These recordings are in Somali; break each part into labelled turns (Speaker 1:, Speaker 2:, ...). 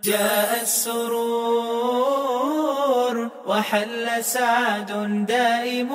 Speaker 1: جاء السرور وحل سعد دائم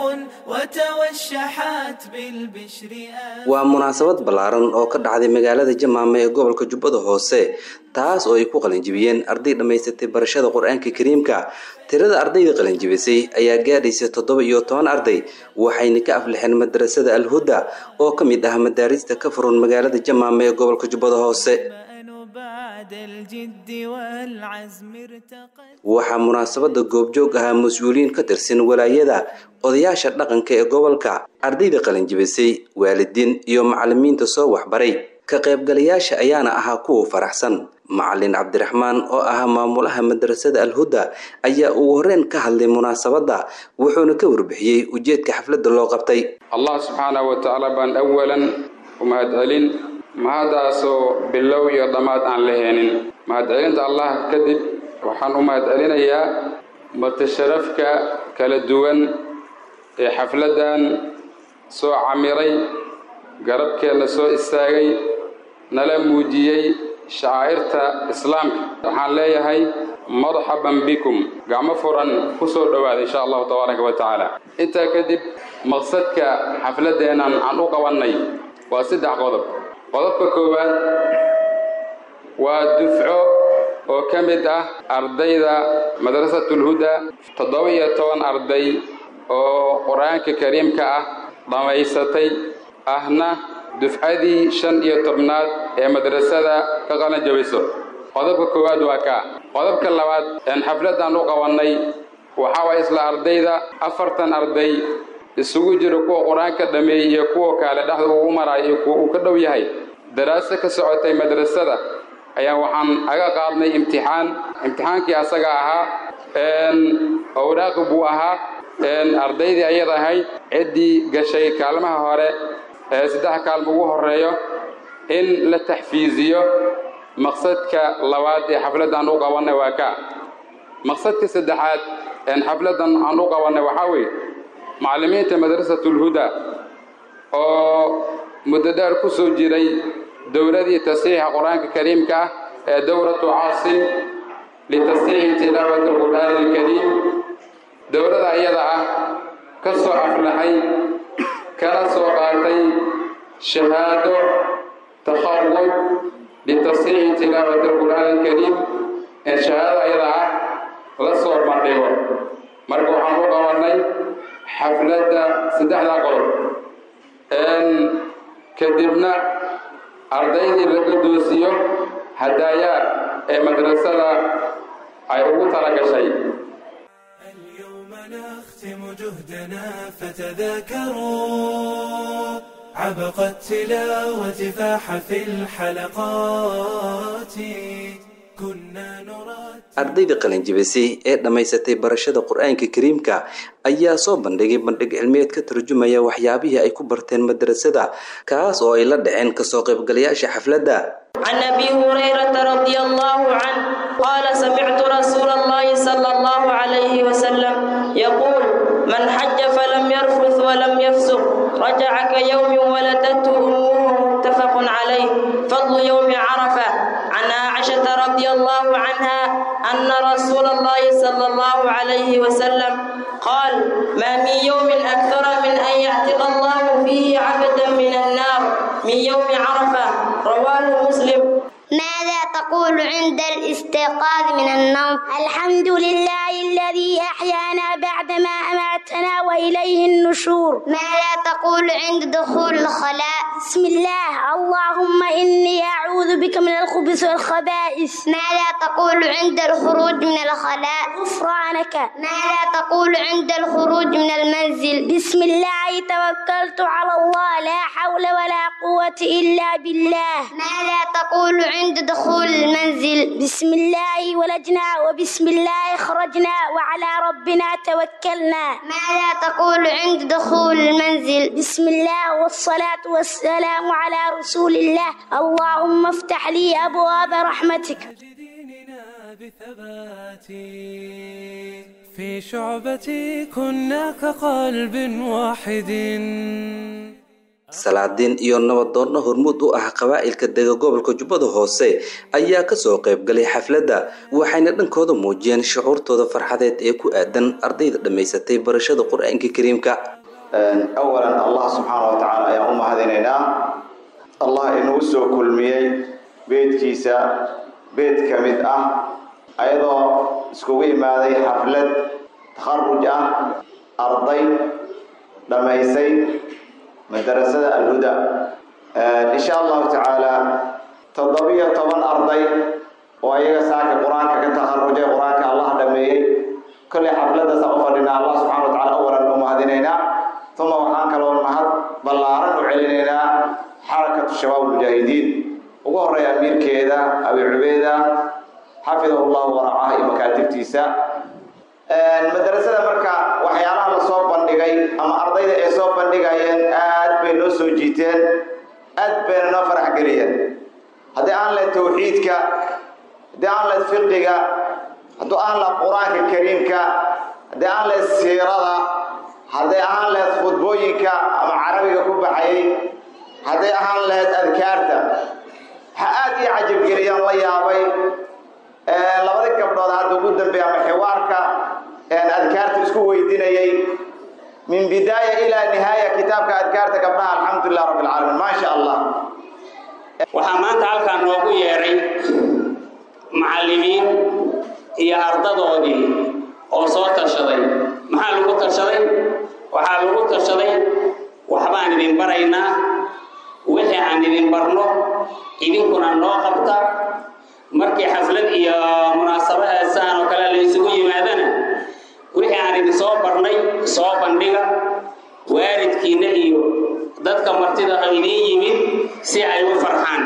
Speaker 1: وتوشحت بالبشر
Speaker 2: waa munaasabad ballaaran oo ka dhacday magaalada jamaame ee gobolka jubbada hoose taas oo ay ku qalinjibiyeen arday dhammaysatay barashada qur-aanka kariimka tirada ardayda qalinjibisay ayaa gaadhaysa toddoba iyo toban arday waxayna ka aflixeen madrasada alhuda oo ka mid ah madaarista ka furan magaalada jamaame ee gobolka jubbada hoose
Speaker 1: بعد الجد والعزم ارتقت
Speaker 2: waxaa munaasabada goobjoog ahaa mas-uuliyiin ka tirsan walaayada odayaasha dhaqanka ee gobolka ardayda qalinjibisay waalidiin iyo macalimiinta soo waxbaray ka qaybgalayaasha ayaana ahaa kuwa faraxsan macalin cabdiraxmaan oo ahaa maamulaha madrasada alhuda ayaa ugu horreyn ka hadlay munaasabadda wuxuuna ka warbixiyey ujeedka xafladda loo qabtay
Speaker 3: allah subxaanahu wa tacaala baan awalan u mahadcelin mahadaasoo bilow iyo dhammaad aan la heenin mahadcelinta allah kadib waxaan u mahadcelinayaa mutasharafka kala duwan ee xafladdan soo camiray garabkeenna soo istaagay nala muujiyey shacaa'irta islaamka waxaan leeyahay marxaban bikum gacmo furan ku soo dhowaada insha allahu tabaaraka wa tacaala intaa kadib maqsadka xafladdeennan aan u qabannay waa saddex qodob qodobka koowaad waa dufco oo ka mid ah ardayda madrasatulhuda toddoba iyo toban arday oo qur-aanka kariimka ah dhammaysatay ahna dufcadii shan iyo tobnaad ee madrasada ka qalan jabiso qodobka koowaad waa kaa qodobka labaad een xafladdan u qabannay waxaa waa isla ardayda afartan arday isugu jira kuwa qur-aanka dhameeyey iyo kuwa kale dhexda uu maraayo iyo kuwa uu ka dhow yahay daraaso ka socotay madrasada ayaa waxaan aga qaadnay imtixaan imtixaankii asaga ahaa owraaqi buu ahaa ardaydii ayada ahayd ciddii gashay kaalmaha hore ee saddex kaalma ugu horreeyo in la taxfiiziyo maqsadka labaad ee xafladdan u qabannay waa kaa maqsadka saddexaad een xafladdan aan u qabannay waxaa weeye macallimiinta madrasatulhuda oo muddo dheer ku soo jiray dowladii tasxiixa qur-aanka kariimka ah ee dowlatu caasim litasxiixi tilaawati alqur'aani alkariim dowlada iyada ah ka soo aflaxay kana soo qaatay shahaado takharud litasxiixi tilaawati alqur'aani alkariim ee shahaadada iyada ah la soo bandhigo marka waxaan u qabannay xafladda saddexdaa qodob kadibna ardaydii laga doosiyo hadaayaa ee madrasada ay ugu tala gashay
Speaker 1: اليوم نختم جهدنا فتذاكروا عبق التلاوة فاح في الحلقات كنا نراد
Speaker 2: ardayda qalinjibisay ee dhammaysatay barashada qur-aanka kariimka ayaa soo bandhigay bandhig cilmiyeed ka tarjumaya waxyaabihii ay ku barteen madrasada kaas oo ay la dhaceen kasoo qaybgalayaasha xafladda
Speaker 4: عن ابي هريره رضي الله عنه قال سمعت رسول الله صلى الله عليه وسلم يقول من حج فلم يرفث ولم يفسق رجع كيوم ولدته امه متفق عليه فضل يوم عرفه عن عائشه رضي الله عنها ان رسول الله صلى الله عليه وسلم قال ما من يوم اكثر من ان يعتق الله فيه عبدا من النار من يوم عرفه رواه مسلم
Speaker 5: ماذا تقول عند الاستيقاظ من النوم الحمد لله الذي أحيانا بعدما أماتنا وإليه النشور ماذا تقول عند دخول الخلاء بسم الله اللهم إني أعوذ بك من الخبث والخبائث ماذا تقول عند الخروج من الخلاء غفرانك ماذا تقول عند الخروج من المنزل بسم الله توكلت على الله لا حول ولا قوة إلا بالله ماذا تقول عند دخول المنزل بسم الله ولجنا وبسم الله خرجنا وعلى ربنا توكلنا ماذا تقول عند دخول المنزل بسم الله والصلاة والسلام على رسول الله اللهم افتح لي أبواب رحمتك
Speaker 1: ديننا بثبات في شعبتي كنا كقلب واحد
Speaker 2: salaadiin iyo nabadoonno hormuud u ah qabaa'ilka dega gobolka jubbada hoose ayaa kasoo qaybgalay xafladda waxayna dhankooda muujiyeen shucuurtooda farxadeed ee ku aadan ardayda dhammaysatay barashada qur-aanka kariimka
Speaker 6: awalan allah subxaana wa tacaala ayaan u mahadinaynaa allah inuu soo kulmiyey beedkiisa beed ka mid ah ayadoo iskugu imaaday xaflad takharuj ah arday dhammaysay madarasada alhuda insha allahu tacaala toddobiyo toban arday oo ayaga saaka qur-aanka ka takharujay qur-aanka allah dhameeyey kolley xafladdaasa u fadhinaa allah subxana wa tacala awalan u mahadinaynaa uma waxaan kaloo mahad ballaaran u celinaynaa xarakatu shabaab mujaahidiin ugu horeeya amiirkeeda abi cubeeda xafidahu llahu waracaha iyo makaatibtiisa madarasada marka waxyaalaha la soo bandhigay ama ardayda ay soo bandhigayeen aad bay noo soo jiiteen aad bayna noo farax geliyeen haddii aan leed tawxiidka haddii aan leed fiqiga haddii aan leed qur-aanka kariimka haddii aan leed siirada hadday ahaan lahayd khudbooyinka ama carabiga ku baxayay hadday ahaan lahayd adkaarta waxaa aad ii cajabgeliyaan la yaabay labadii gabdhood hadda ugu dambeeya ama xiwaarka adkaarta isku weydinayay min bidaaya ilaa nihaaya kitaabka adkaarta gabdhaha alxamdulilah rabbi alcaalamiin maa sha allah
Speaker 7: waxaa maanta halkaa noogu yeedhay macallimiin iyo ardadoodii oo soo tashaday maxaa lagu tashaday waxaa lagu tashaday waxbaan idin baraynaa wixii aan idin barno idinkuna noo qabta markii xaflad iyo munaasabadaasaan oo kale la isugu yimaadana wixii aan idin soo barnay soo bandhiga waalidkiinna iyo dadka martida ha idiin yimid si ay u farxaan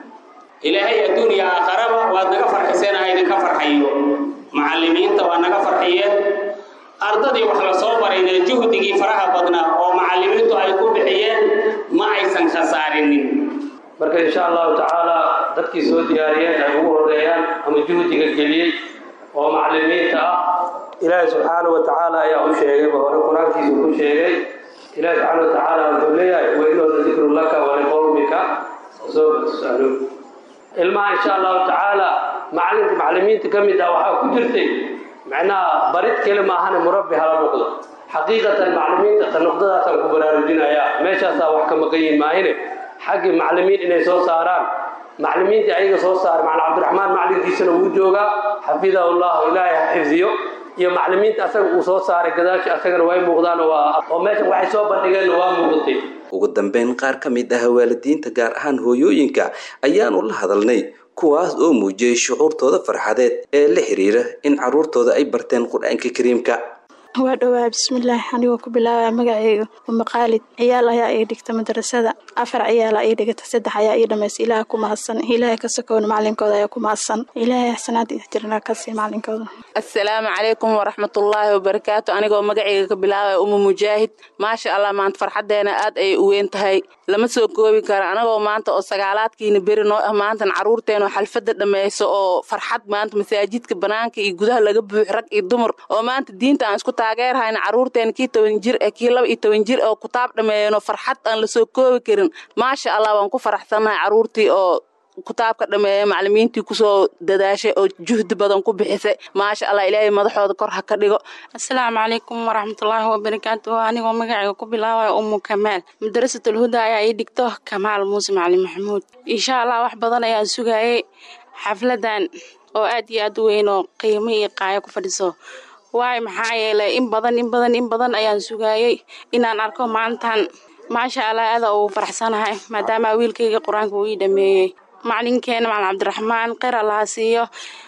Speaker 7: ilaahay adduuniya aakharaba waad naga farxiseen ha idinka farxayo macallimiinta waa naga farxiyeen ardadii wax la soo barayna juhdigii faraha badnaa oo macallimiintu ay ku bixiyeen ma aysan khasaarinin
Speaker 8: marka insha allahu tacaala dadkii soo diyaariyeen ay ugu horeeyaan ama juhdiga geliyey oo macallimiinta ah ilaahay subxaana wa tacaala ayaa u sheegayba hore qur-aankiisu ku sheegay ilaahi subxaana wa tacaala wuxuu leeyahay wainooda dikru laka waliqowmika soo tusaluun ilmaha insha allahu tacaala macalinka macallimiinta ka mid ah waxaa ku jirtay macnaha barid keli maahane murabbi hala noqdo xaqiiqatan macallimiinta ta noqdadaasaan ku baraarujinayaa meeshaasaa wax ka maqan yihin maahine xaggii macallimiin inay soo saaraan macallimiintii ayaga soo saara macalin cabdiraxmaan macallinkiisana wuu joogaa xafidahu llahu ilaahay ha xifdiyo iyo macallimiinta asaga uu soo saaray gadaashi asagana way muuqdaan oo meeshan waxay soo bandhigeenna waa muuqatay
Speaker 2: ugu dambeyn qaar ka mid ah waalidiinta gaar ahaan hooyooyinka ayaanu la hadalnay kuwaas oo muujiyey shucuurtooda farxadeed ee la xiriira in carruurtooda ay barteen qur-aanka kariimka
Speaker 9: waa dhowaa bismillaahi anigoo ku bilaabaya magaceyga uma qaalid ciyaal ayaa ii dhigta madarasada afar ciyaala ii dhigata saddex ayaa ii dhamaysa ilaah ku mahadsan ilaahay ka sokoona macalinkooda ayaa ku mahadsan ilaahay axsanaad jirna kasii macalinkooda
Speaker 10: assalaamu calaykum waraxmatullaahi wabarakaatu anigoo magaceyga ka bilaabaya uma mujaahid maasha allah maanta farxadeena aad ayay u weyn tahay lama soo koobi karo anagoo maanta oo sagaalaadkiina beri noo ah maantan caruurteena xalfada dhammayso oo farxad maanta masaajidka banaanka iyo gudaha laga buux rag iyo dumar oo maanta diinta aan isku taageerhayna caruurteena kii toban jir ee kii laba iyo toban jir oo kutaab dhammeeyano farxad aan lasoo koobi karin maasha allah waan ku faraxsannahay caruurtii oo kutaabka dhameeye macallimiintii kusoo dadaashay oo juhdi badan ku bixisay maasha allah ilaahay madaxooda kor ha ka dhigo
Speaker 11: asalaamu calaykum waraxmatullaahi wabarakaatu anigoo magacayga ku bilaabaya umu kamaal madarasatul huda ayaa ii dhigto kamaal muuse macalin maxamuud insha allah wax badan ayaan sugayay xafladan oo aad iyo aad u weyn oo qiimo iyo qaayo ku fadhiso waayo maxaa yeelay in badan in badan in badan ayaan sugayay inaan arko maantan maasha allah aada ugu faraxsanahay maadaama wiilkayga qur-aanka uu ii dhameeyey macalinkeena macalin cabdiraxmaan kheyr allaha siiyo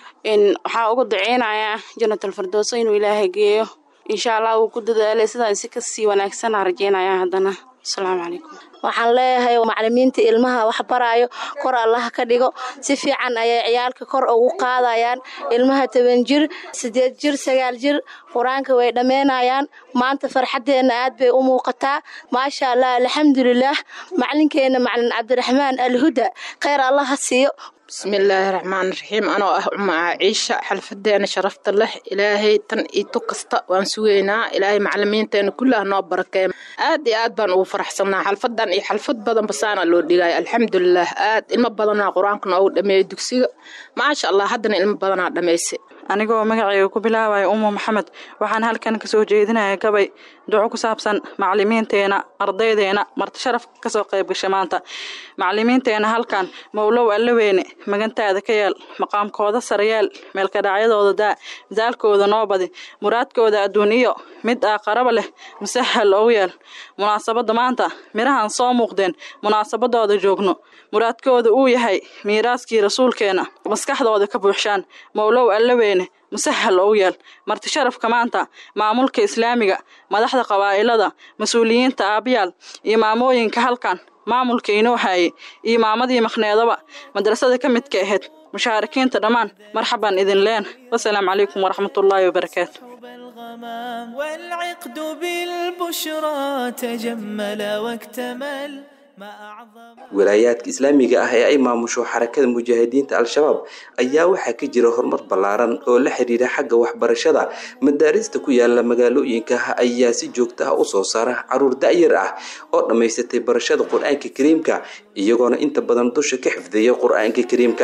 Speaker 11: waxaa ugu duceynayaa janatal firdowso inuu ilaahay geeyo insha allah wuu ku dadaalay sidaan si kasii wanaagsanaa rajeynaya haddana asalaamu calaykum
Speaker 12: waxaan leeyahay macalimiinta ilmaha wax baraayo kor allaha ka dhigo si fiican ayay ciyaalka kor ugu qaadayaan ilmaha toban jir sideed jir sagaal jir qur-aanka way dhammeynayaan maanta farxaddeenna aad bay u muuqataa maasha allah alxamdulilaah macalinkeena macalin cabdiraxmaan alhuda kheyr allaha siiyo
Speaker 13: bismillaahi raxmaani raxiim anoo ah umaa ciisha xalfadeena sharafta leh ilaahay tan iyo tu kasta waan sugaynaa ilaahay macalimiinteena kullah noo barakeeya aad iyo aad baan ugu faraxsanaa xalfadan iyo xalfad badan basaana loo dhigaya alxamdulilah aad ilmo badanaa qur-aanka noogu dhameeyey dugsiga maasha allah haddana ilmo badanaa dhamaysay
Speaker 14: anigoo magacayga ku bilaabaya umu maxamed waxaan halkan kasoo jeedinaya gabay duco ku saabsan macalimiinteena ardaydeena marti sharaf kasoo qayb gasha maanta macalimiinteena halkan mowlow allaweyne magantaada ka yeel maqaamkooda sarayeel meelkadhacyadooda daa misaalkooda noo badi muraadkooda adduun iyo mid aaqaraba leh musahal ou yeel munaasabadda maanta mirahan soo muuqdeen munaasabadooda joogno muraadkooda uu yahay miiraaskii rasuulkeena maskaxdooda ka buuxshaan mowlow allaweyne musahal ou yeel marti sharafka maanta maamulka islaamiga madaxda qabaa'ilada mas-uuliyiinta aabayaal iyo maamooyinka halkan maamulka inoo haayay iyo maamadii maqneedaba madrasada ka midka ahayd mushaarikiinta dhammaan marxaban idin leen wasalaamu calaykum waraxmatullaahi wabarakaatu
Speaker 1: والعقد بالبشرى تجمل واكتمل
Speaker 2: walaayaadka islaamiga ah ee ay maamusho xarakada mujaahidiinta al-shabaab ayaa waxaa ka jira horumar ballaaran oo la xiriira xagga waxbarashada madaarista ku yaala magaalooyinka ayaa si joogta ah u soo saara caruur da'yar ah oo dhammaysatay barashada qur-aanka kariimka iyagoona inta badan dusha ka xifdiya qur-aanka kariimka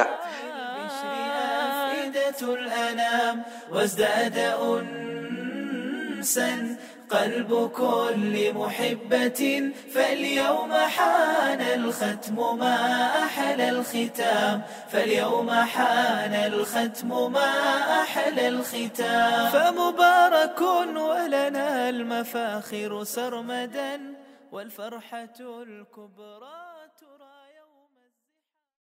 Speaker 1: قلب كل محبة فاليوم حان الختم ما أحلى الختام فاليوم حان الختم ما أحلى الختام فمبارك ولنا المفاخر سرمدا والفرحة الكبرى